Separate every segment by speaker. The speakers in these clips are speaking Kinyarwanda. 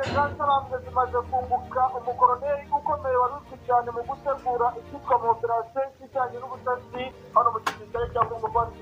Speaker 1: z'intarambe zimaze kunguka umukoroneri ukomeye wari uzwi cyane mu gutegura icyitwa mu operasiyo y'ijyanye n'ubutasi hano mu gisirikare cya kongo rwanda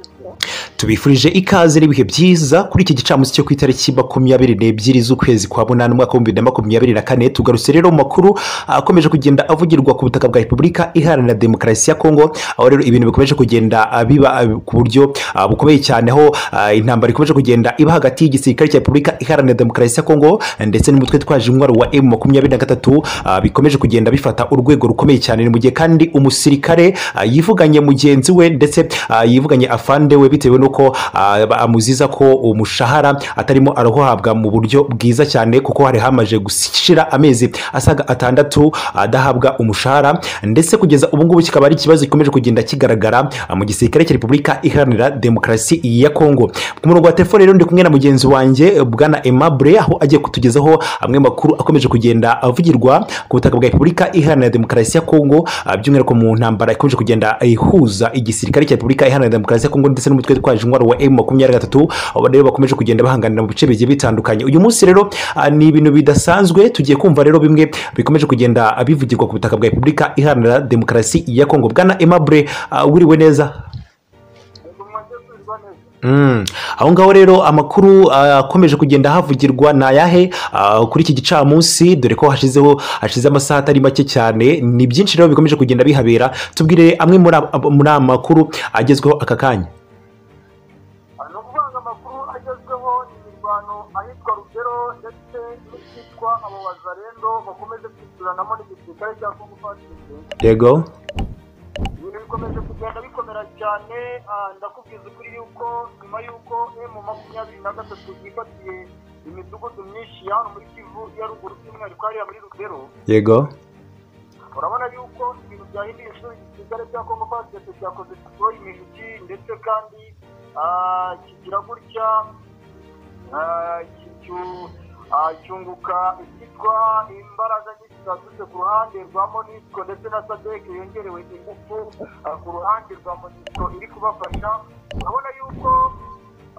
Speaker 2: tubifurije ikaze n'ibihe byiza kuri iki gicamunsi cyo ku itariki makumyabiri n'ebyiri z'ukwezi kwa munani umwaka w'ibihumbi bibiri na makumyabiri na kane tugarutse rero mu makuru akomeje kugenda avugirwa ku butaka bwa repubulika iharanira demokarasi ya kongo aho rero ibintu bikomeje kugenda ah, biba ah, ku buryo ah, bukomeye cyane aho ah, intambara ikomeje kugenda iba hagati y'igisirikare cya repubulika iharanira demokarasi ya kongo ndetse n'umutwe twaje intwaro wa emu makumyabiri na gatatu ah, bikomeje kugenda bifata urwego rukomeye cyane ni mu gihe kandi umusirikare ah, yivuganye mugenzi we ndetse ah, yivuganye afande we bitewe n'uko ah, ba- amuziza ko umushahara atarimo arahabwa mu buryo bwiza cyane kuko hari hamaze gushira amezi asaga atandatu adahabwa umushahara ndetse kugeza ubu ngubu kikaba ari ikibazo gikomeje kugenda kigaragara ah, mu gisirikare cya repubulika iharanira demokarasi ya kongo ku murongo wa telefone rero ndi kumwe na mugenzi wanjye eh, bwana aimable aho agiye kutugezaho amwe makuru akomeje kugenda avugirwa ku butaka bwa repubulika iharanira demokarasi ya kongo ah, by'umwihariko mu ntambara ikomeje kugenda ihuza igisirikare cya repubulika iharanira demokarasi ya kongo ndetse n'umutwe twaje intwaro wa emu makumyabiri na gatatu abo rero bakomeje kugenda bahanganira mu bice bigiye bitandukanye uyu munsi rero ah, ni ibintu bidasanzwe tugiye kumva rero bimwe bikomeje kugenda ah, bivugirwa ku butaka bwa repubulika iharanira demokarasi ya kongo bwana aimable ah, wiriwe neza
Speaker 1: ni umwanya kwirwa neza
Speaker 2: Mm. aho ngaho rero amakuru ah, akomeje kugenda havugirwa ni ayahe Ah, kuri iki gicamunsi dore ko hashizeho hashize amasaha atari make cyane ni byinshi rero bikomeje kugenda bihabera tubwire amwe muri ab- muri aya makuru agezweho aka kanya
Speaker 1: ni ukuvuga ngo amakuru agezweho ni imirwano ahitwa rugero ndetse n'icyitwa abo bazarendo bakomeje kwishyuranamo n'igisirikare cya kongo rwanda
Speaker 2: yego
Speaker 1: ibintu bikomeje kugenda bikomera cyane ah, ndakubwiza ukuri yuko nyuma y'uko emu makumyabiri na gatatu yifatiye imidugudu myinshi ya hano muri kivu ya ruguru by'umwihariko hariya muri rugero
Speaker 2: yego
Speaker 1: urabona yuko ibintu byahinduye ishuri igisirikare cya kongo fasitete cyakoze deploy imiliki ndetse kandi ah, kigira gutya ah, ki- cyu- ah, cyunguka icyitwa imbaraga nyinshi zaturutse ku ruhande rwa monisco ndetse na sadek yongerewe ingufu ah, ku ruhande rwa monisco iri kubafasha urabona yuko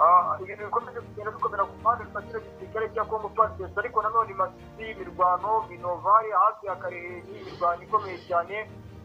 Speaker 1: Ah, ibintu bikomeje kugenda bikomera ku mpande zifatira igisirikare cya kongo partes ariko nanone masisi imirwano minovare hafi ya karehe imirwano ikomeye cyane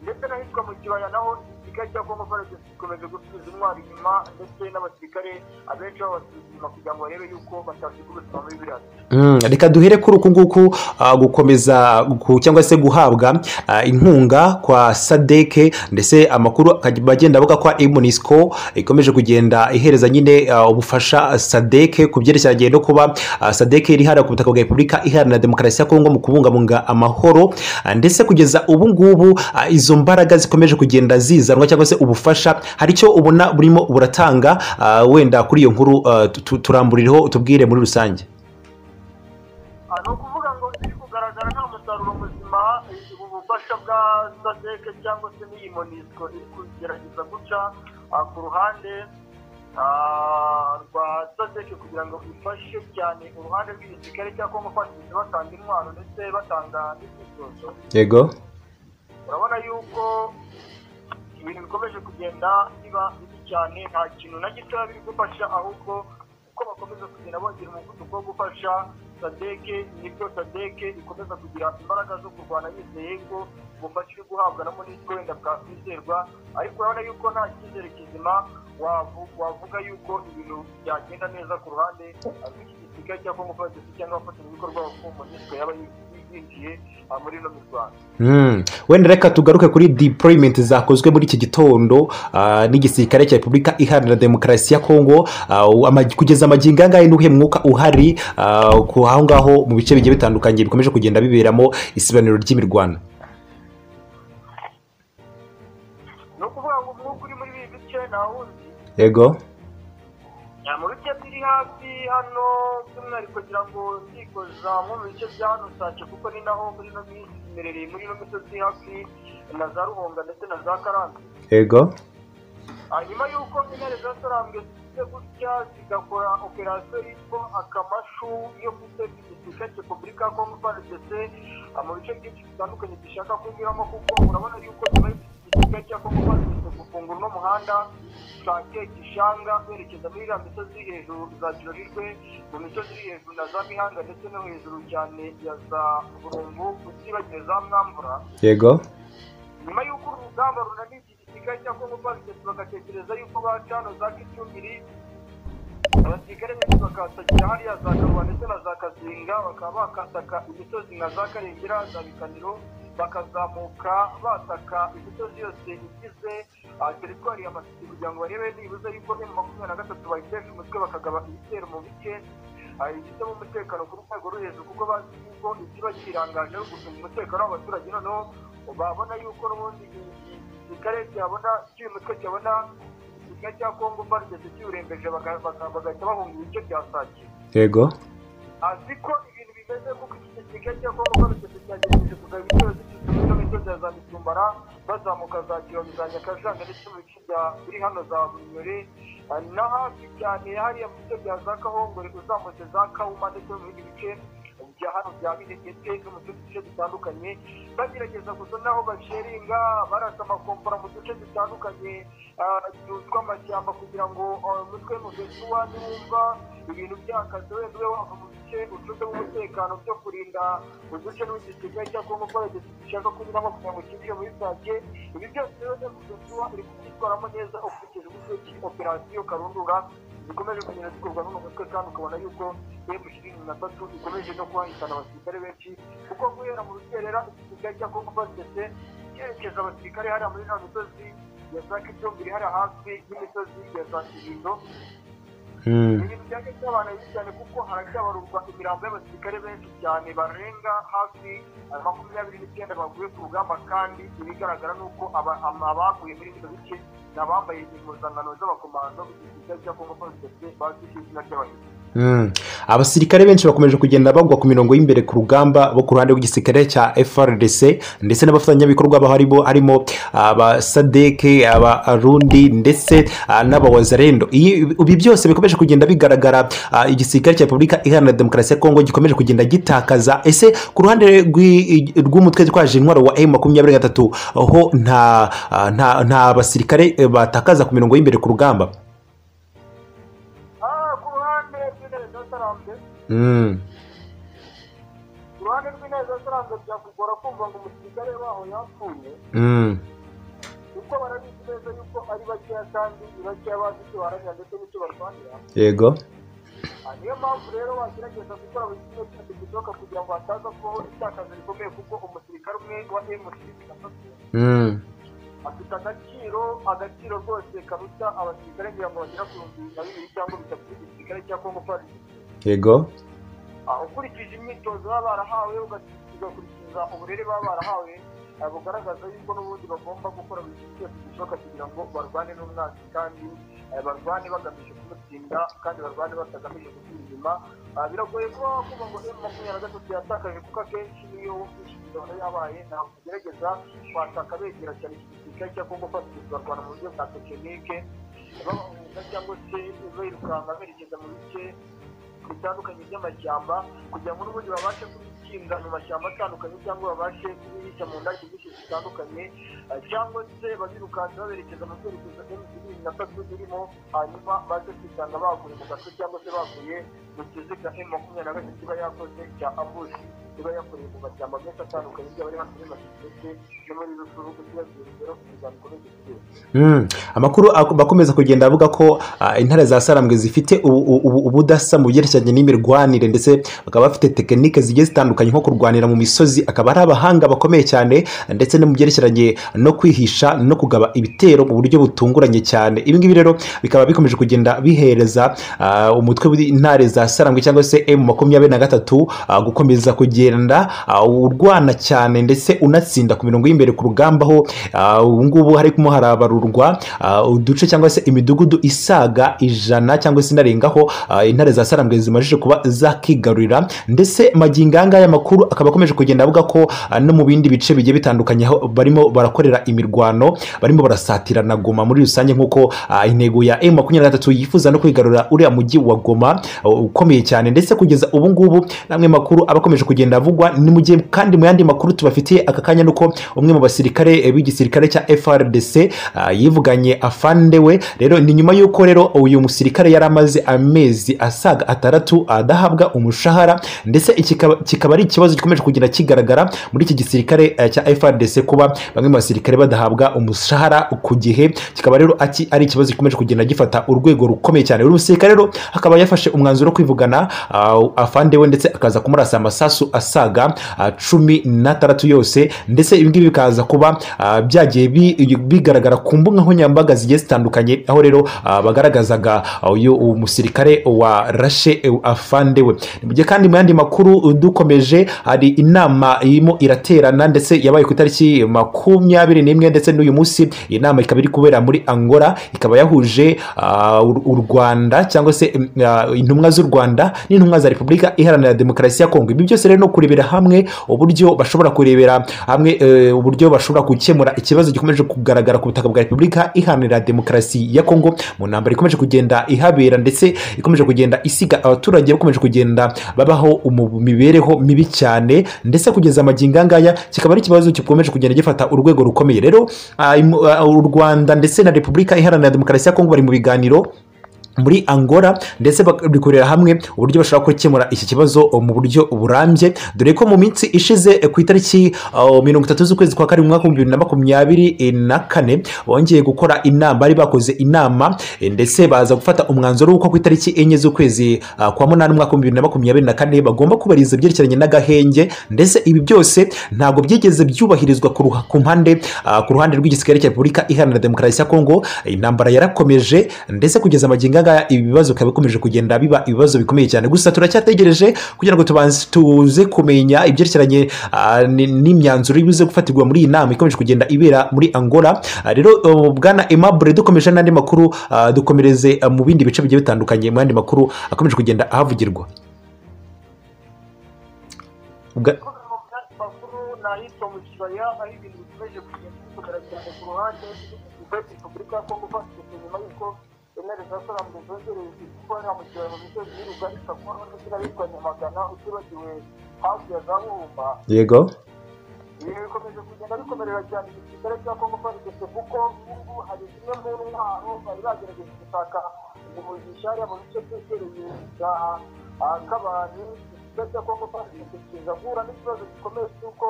Speaker 1: ndetse n'ahitwa mu kibaya naho igisirikare cya kongo partes gikomeje gusubiza intwaro inyuma ndetse n'abasirikare abenshi babasuzuma kugira ngo barebe yuko batasiga ubuzima muri biriya
Speaker 2: Mm, reka duhere kuri uku nguku ah, gukomeza gu- cyangwa se guhabwa ah, inkunga kwa sadeke ndetse amakuru akajya agenda avuga ko imunisiko ikomeje kugenda ihereza nyine ah, ubufasha sadeke ku byerekeranye no kuba ah, sadeke iri hariya ku butaka bwa repubulika iharanira demokarasi ya kongo mu kubungabunga amahoro Ah, ndetse kugeza ubu ngubu ah, izo mbaraga zikomeje kugenda zizanwa cyangwa se ubufasha hari icyo ubona burimo buratanga ah, wenda kuri iyo nkuru ah, tu- tu- turamburireho tubwire muri rusange
Speaker 1: Ah, ni ukuvuga ngo biri kugaragara nta musaruro muzima eh, ubu bufasha bwa sadeke cyangwa se n'iyi monisco iri kugerageza guca ah, ku ruhande ah, rwa sadeke kugira ngo ifashe cyane uruhande rw'igisirikare cya kongo kwandikisha batanga intwaro ndetse batanga n'imyitozo
Speaker 2: yego
Speaker 1: urabona yuko ibintu bikomeje kugenda biba bibi cyane nta kintu na gitoya biri gufasha ahubwo uko bakomeza kugenda bongera umuvuduko wo gufasha sadeke nibyo sadeke ikomeza kugira imbaraga zo kurwana yizeye ko ubufasha iri guhabwa na monisiko wenda bwakwizerwa ariko urabona yuko nta cyizere kizima wavu- wavuga yuko ibintu byagenda neza ku ruhande rw'igisirikare cya kongo fadesi cyangwa abafatanyabikorwa bakuru monisiko yaba yinjiye ah, muri ino mirwano
Speaker 2: Mm. wenda reka tugaruke kuri deployment zakozwe muri iki gitondo ah, n'igisirikare cya repubulika iharanira demokarasi ya kongo Ah, u- ama- kugeza amagingo angahe n'uhe mwuka uhari ah, ku aho ngaho mu bice bigiye bitandukanye bikomeje kugenda biberamo isibaniro ry'imirwano
Speaker 1: ni ukuvuga ngo umwuka uri muri ibi bice ntawuzi
Speaker 2: yego
Speaker 1: nta mu bice biri hafi hano by'umwihariko kugira ngo ndikoza nko mu bice bya hano sace kuko ni naho muri ino minsi imerereye muri ino misozi hafi na za ruhonga ndetse na za karansi
Speaker 2: yego
Speaker 1: hanyuma y'uko intare zatarambwe zifite gutya zigakora operasiyo yitwa akamashu yo guteza igisirikare cya repubulika ya kongo frdc mu bice byinshi bitandukanye dushaka kunyuramo kuko urabona yuko nyuma y'iki itariki ya kongo pasikisi gufungura uno muhanda ushake gishanga werekeza muri iriya misozi iri hejuru za kirorerwe mu misozi iri hejuru na za mihanda ndetse no hejuru cyane ya za burungu utibagiwe za mwambura
Speaker 2: yego
Speaker 1: nyuma y'uko uru rugamba runaniza igisirikare cya kongo pasikisi bagatekereza y'uko bacana za kicumbiri abasirikare benshi bakasagira hariya za karuba ndetse na za kazinga bakaba bakataka imisozi nka za karengera za bikaniro bakazamuka bataka imisozi yose igize ah, teritwari ya masisi kugira ngo barebe nibuze yuko emu makumyabiri na gatatu bayitesha umutwe bakagaba ibitero mu bice ah, ibifitemo umutekano ku rwego rwo hejuru kuko bazi yuko ikiba kirangaje ari ugucunga umutekano w'abaturage noneho babona yuko n'ubundi igisirikare cyabona cy'uyu mutwe cyabona igisirikare cya kongo barigeze kiwurembeje baka- baka- bagahita bahunga ibice bya sakiye
Speaker 2: yego
Speaker 1: azi ko ibintu bimeze kuko iki kigega cya kongo barigeze cyagerageje kugaba ibitero ziturutse muri ino misozi ya za mitumbara bazamuka za kiyovu za nyakajanga ndetse mu bice bya biri hano za bunyore Ah, na hafi cyane hariya mu bice bya za kahongore uzamutse za kawuma ndetse no mu bindi bice bya hano bya minegete no mu tundi duce dutandukanye bagerageza gusa naho basheringa barasa amakombora mu duce dutandukanye ah, tu- tw'amashyamba kugira ngo ah, umutwe muvesuwa niwumva ibintu byakaze wenda ube wava mu bice ucungemo umutekano byo kurinda uduce n'udusigaye cyangwa ngo paragesi dushaka kunyuramo kugira ngo kinjire muri sake ibi byose rero muvesuwa iri kubyitwaramo neza ukurikije uburyo ki operasiyo karundura zikomeje kugenda zikorwa n'uno mutwe kandi ukabona yuko emu ishirini na tatu ikomeje no kwahitana abasirikare benshi kuko guhera mu rukerera igisirikare cya kongo basese cyerekeza abasirikare hariya muri nta misozi ya za kicumbiri hariya hafi y'imisozi ya za kibindo
Speaker 2: Mm.
Speaker 1: ibintu byaje byabana bibi cyane kuko haracyabarurwa imirambo y'abasirikare benshi cyane barenga hafi ah, makumyabiri n'icyenda baguye ku rugamba kandi ibigaragara ni uko aba- ama- abaguye muri bino bice ni abambaye impuzankano z'abakomando b'igisirikare cya kongo basese bazwi ku izina ry'abahinzi
Speaker 2: Mm. abasirikare benshi bakomeje kugenda bagwa ku mirongo y'imbere ku rugamba bo ku ruhande rw'igisirikare cya FRDC ndetse n'abafatanyabikorwa baho harimo harimo abasadeke abarundi ndetse ah, n'abawazarendo Iyi- ibi byose bikomeje kugenda bigaragara ah, igisirikare cya repubulika iharanira demokarasi ya kongo gikomeje kugenda gitakaza ese ku ruhande rw'i- rw'umutwe twaje intwaro wa m makumyabiri na gatatu ho nta ah, nta nta basirikare eh, batakaza ku mirongo y'imbere ku rugamba
Speaker 1: Ah, ku ruhande rw'intebe zatarambe
Speaker 2: Mm.
Speaker 1: ku ruhande rw'intebe zatarambe byakugora kumva ngo umusirikare waho yapfuye
Speaker 2: Mm.
Speaker 1: kuko barabizi neza yuko ari bakeya kandi ni bakeya bazi icyo baharanira ndetse n'icyo barwanira
Speaker 2: yego
Speaker 1: Ah, niyo mpamvu rero wagerageza gukora buri kimwe cyose gishoboka kugira ngo hataza kubaho itakaza rikomeye kuko umusirikare umwe wa emusisi gatatu
Speaker 2: Mm.
Speaker 1: afite agaciro agaciro rwose karuta abasirikare kugira ngo bagera ku bihumbi na bibiri cyangwa bitatu by'igisirikare cya kongo parisi
Speaker 2: yego
Speaker 1: Ah, ukurikije imyitozo baba barahawe ugas- ugakurikiza uburere baba barahawe ah, bugaragaza yuko n'ubundi bagomba gukora buri kintu cyose gishoboka kugira ngo barwane n'umwanzi kandi ah, barwane bagamije kumutsinda kandi barwane batagamije gusubira inyuma Ah, biragoye kuba wakumva ngo emu makumyabiri na gatatu yatakaje kuko akenshi niyo imyitozo yabaye ntabwo ugerageza kwataka begera cyane iki gisirikare cya kongo fasiti barwana mu buryo bwa tekinike babahunga cyangwa se birukanka berekeza mu bice bitandukanye by'amashyamba kugira ngo n'ubundi babashe kubitsinda mu mashyamba atandukanye cyangwa babashe kubihisha mu ndake nyinshi zitandukanye eh, cyangwa se babirukanse baberekeza mu byerekezo bibiri na tatu birimo hanyuma baze kwisanga baguye mu gace cyangwa se baguye mu kiziga emu makumyabiri na gatatu iba yakoze cya ambushi iba yakoreye mu mashyamba menshi atandukanye byaba ari hano muri masisi no muri rusuru kugira urugero ku miryango ikomeze kugira
Speaker 2: Mm. amakuru ak- bakomeza kugenda avuga ko ah, intare za sarambwe zifite ubu- ubu- ubudasa mu byerekeranye n'imirwanire ndetse bakaba bafite tekinike zigiye zitandukanye nko kurwanira mu misozi akaba ari abahanga bakomeye cyane ndetse no mu byerekeranye no kwihisha no kugaba ibitero mu buryo butunguranye cyane ibi ngibi rero bikaba bikomeje kugenda bihereza ah, umutwe w'intare za sarambwe cyangwa se m makumyabiri na gatatu ah, gukomeza kugenda ah, urwana cyane ndetse unatsinda ku mirongo y'imbere ku rugamba aho ah, ubu ngubu harimo harabarurwa ah, uduce cyangwa se imidugudu isaga ijana cyangwa se inarengaho ah, intare za sarambwe zimajije kuba zakigarurira ndetse magingo aya ngaya amakuru akaba akomeje kugenda avuga ko ah, no mu bindi bice bigiye bitandukanye aho barimo barakorera imirwano barimo barasatirana goma muri rusange nk'uko ah, intego ya m makumyabiri na gatatu yifuza no kwigarurira uriya mujyi wa goma ah, ukomeye cyane ndetse kugeza ubu ngubu n'amwe makuru aba akomeje kugenda binavugwa nimujye kandi mu yandi makuru tubafitiye aka kanya ni uko umwe mu basirikare b'igisirikare cya frdc ah, yivuganye afande we rero ni nyuma y'uko rero uyu musirikare yari amaze amezi asaga atandatu adahabwa umushahara ndetse kikaba, kikaba ari ikibazo gikomeje kugenda kigaragara muri iki gisirikare eh, cya frdc kuba bamwe mu basirikare badahabwa umushahara ku gihe kikaba rero aki- ari ikibazo gikomeje kugenda gifata urwego rukomeye cyane uyu musirikare rero akaba yafashe umwanzuro wo kwivugana ah, afande we ndetse akaza kumurasa amasasu asaga ah, cumi n'atandatu yose ndetse ibi ngibi bikaza kuba ah, byagiye bi- bigaragara ku mbuga nkoranyambaga zigiye zitandukanye aho rero ah, bagaragazaga ah, uyu umusirikare wa rashe eh, afande we mu gihe kandi mu yandi makuru dukomeje hari inama irimo iraterana ndetse yabaye ku itariki makumyabiri n'imwe ndetse n'uyu munsi iyi nama ikaba iri kubera muri angola ikaba yahuje ah, u u rwanda cyangwa se mm, ah, intumwa z'u rwanda n'intumwa za repubulika iharanira demokarasi ya kongo ibi byose rero no kurebera hamwe uburyo bashobora kurebera hamwe eh, uburyo bashobora gukemura ikibazo gikomeje kugaragara ku butaka bwa repubulika iharanira demokarasi ya kongo mu ntambara ikomeje kugenda ihabera ndetse ikomeje kugenda isiga abaturage bakomeje kugenda babaho mu mibereho mibi cyane ndetse kugeza amagingo angaya kikaba ari ikibazo gikomeje kugenda gifata urwego rukomeye rero ah, imu- ah, u rwanda ndetse na repubulika iharanira demokarasi ya kongo bari mu biganiro muri angola ndetse bakorera hamwe uburyo bashobora gukemura iki kibazo mu buryo burambye dore ko mu minsi ishize eh, ku itariki ah, mirongo itatu z'ukwezi kwa karindwi mu mwaka w'ibihumbi bibiri na makumyabiri eh, na kane bongeye gukora inama bari bakoze inama eh, ndetse baza gufata umwanzuro w'uko ku itariki enye z'ukwezi ah, kwa munani umwaka w'ibihumbi bibiri na makumyabiri na kane bagomba kubahiriza ibyerekeranye n'agahenge ndetse ibi byose ntabwo byigeze byubahirizwa ku ruha- ku mpande ah, ku ruhande rw'igisirikare cya repubulika iharanira demokarasi ya kongo intambara yarakomeje ndetse kugeza amagingo angaya ibi bibazo bikaba bikomeje kugenda biba ibibazo bikomeye cyane gusa turacyategereje kugira ngo tubanze tuze kumenya ibyerekeranye ah, ni- n'imyanzuro ibize gufatirwa muri iyi nama ikomeje kugenda ibera muri angola Ah, rero uh, bwana emabure dukomeje n'andi makuru ah, dukomereze ah, mu bindi bice bigiye bitandukanye mu yandi makuru akomeje kugenda ahavugirwa Bwa-
Speaker 1: kuvuga ngo byari makuru ni ahitwa mu kibaya aho ibintu bikomeje kugenda bikomera cyane ku ruhande rwa repubulika ya kongo fasitike nyuma y'uko intare za salamu zongerewe kuko hariya mu kibaya mu misozi y'urugari sakora ndetse n'ahitwa nyamagana utibagiwe hafi ya za bumba
Speaker 2: yego
Speaker 1: ibi bikomeje kugenda bikomerera cyane igisirikare cya kongo farigese kuko n'ubu hari zimwe mu ntwaro bari bagerageje gushaka umugisha hariya mu bice byegereye bya kabani igisirikare cya kongo farigese kiza guhura n'ikibazo gikomeye cy'uko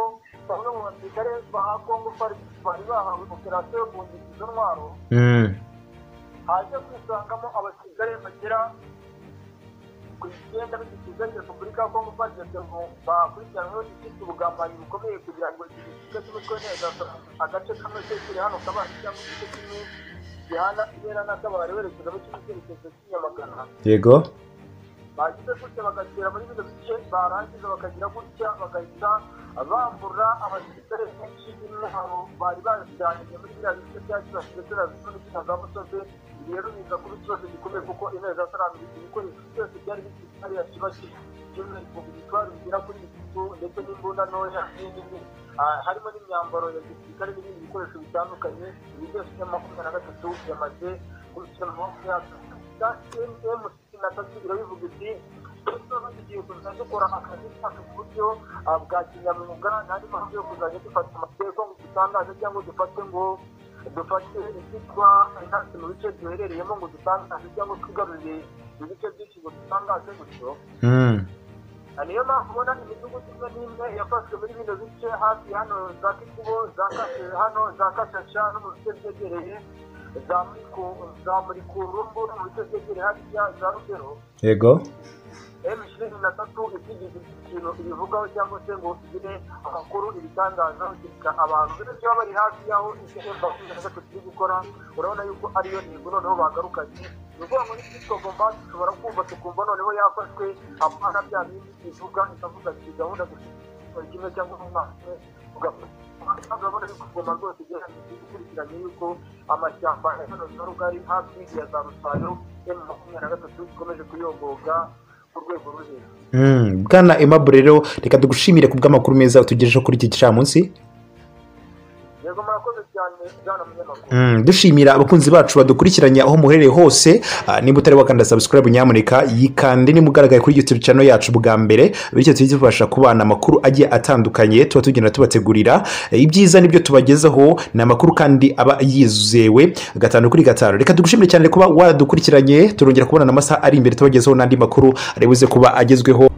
Speaker 1: bamwe mu basirikare ba kongo farigese bari bahawe operasiyo yo kungisha izo ntwaro
Speaker 2: Mm.
Speaker 1: haje kwisangamo abasirikare bagera ku icyenda b'igisirikare cya repubulika ya kongo bageze mu bakurikiranyweho gifite ubugambanyi bukomeye kugira ngo iki gisirikare cy'umutwe neza agace kamwe ke kiri hano kabari cyangwa igice kimwe gihana intera n'akabari werekeza mu kindi cyerekezo cy'inyamagana
Speaker 2: yego
Speaker 1: bagize gutya bagatera muri bino bice barangiza bakagira gutya bagahita bambura abasirikare benshi b'intwaro bari bajyanye muri biriya bice bya kibasi ndetse na zimwe n'izina za musozi ibi rero biza kuba ikibazo gikomeye kuko intare za salamu ibikoresho byose byari bifite hariya kibasi by'umwihariko ibitwaro bigera kuri bitatu ndetse n'imbunda ntoya n'ibindi Ah, harimo n'imyambaro ya gisirikare n'ibindi bikoresho bitandukanye ibi byose bya makumyabiri na gatatu yamaze kubishyira mu maboko yacu ya MCC na tatu birabivuga iti tuba tugiye kuza dukora akazi kacu ku buryo ah, bwa kinyamwuga n'andi mahanga yo kuzajya dufata amateka ngo dutangaze cyangwa dufate ngo dufate icyitwa intasi mu bice duherereyemo ngo dutangaze cyangwa twigarurire ibice byinshi ngo dutangaze gutyo
Speaker 2: Mm.
Speaker 1: Ah, niyo mpamvu ubona imidugudu imwe n'imwe yafashwe muri bino bice hafi hano za kikubo za kashe hano za kashasha no mu bice byegereye za muriku za murikurumbu no mu bice byegereye hariya za rugero
Speaker 2: yego
Speaker 1: emu ishirini na tatu itigeze ikintu ibivugaho cyangwa se ngo igire amakuru ibitangazaho kereka abantu benshi baba bari hafi y'aho icyo makumyabiri na gatatu iri gukora urabona yuko ariyo ntego noneho bagarukanye ni ukuvuga ngo n'icyitwa bombasi ushobora kumva tukumva noneho yafashwe apana bya bindi bivuga ikavuga ati gahunda gusa kimwe cyangwa umwaka ugafata urabona yuko goma rwose igerageza ikurikiranye yuko amashyamba ya hano na rugari hafi ya za rusayo emu makumyabiri na gatatu ikomeje kuyongoga ku rwego ruri hejuru
Speaker 2: Mm, bwana emabure rero reka tugushimire ku bw'amakuru meza utugejejeho kuri iki gicamunsi
Speaker 1: yego yego murakoze cyane bwana munyamakuru
Speaker 2: Mm, dushimira abakunzi bacu badukurikiranye aho muherereye hose Ah, niba utari wakanda subscribe nyamuneka yikande niba ugaragaye kuri youtube channel yacu bwa mbere bityo tujye tubasha kubana amakuru agiye atandukanye tuba tugenda tubategurira Eh, ibyiza nibyo tubagezaho ni amakuru kandi aba yizewe gatanu kuri gatanu reka tugushimire cyane kuba wadukurikiranye turongera kubona amasaha ari imbere tubagezeho n'andi makuru aribuze kuba agezweho